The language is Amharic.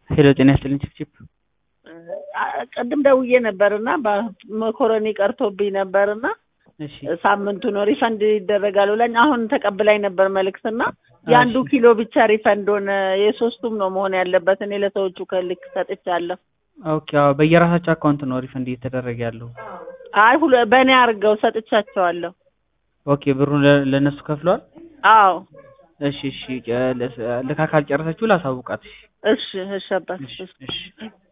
ሄሎ ጤና ይስጥልኝ ችፕችፕ ቅድም ደውዬ ነበርና መኮረኒ ቀርቶብኝ ነበርና እሺ ሳምንቱ ነው ሪፈንድ ይደረጋል ብላኝ አሁን ተቀብላኝ ነበር መልእክትና የአንዱ እሺ። ኪሎ ብቻ ሪፈንድ ሆነ። የሶስቱም ነው መሆን ያለበት። እኔ ለሰዎቹ ከልክ ሰጥቻለሁ። ኦኬ አዎ በየራሳቸው አካውንት ነው ሪፈንድ እየተደረገ ያለው አይ ሁለ በእኔ አድርገው ሰጥቻቸዋለሁ። ኦኬ ብሩን ለ- ለእነሱ ከፍለዋል አዎ እሺ እሺ ጨ- ለስ- ልካ ካልጨረሰችው ላሳውቃት እሺ እሺ አባት እሺ እሺ እሺ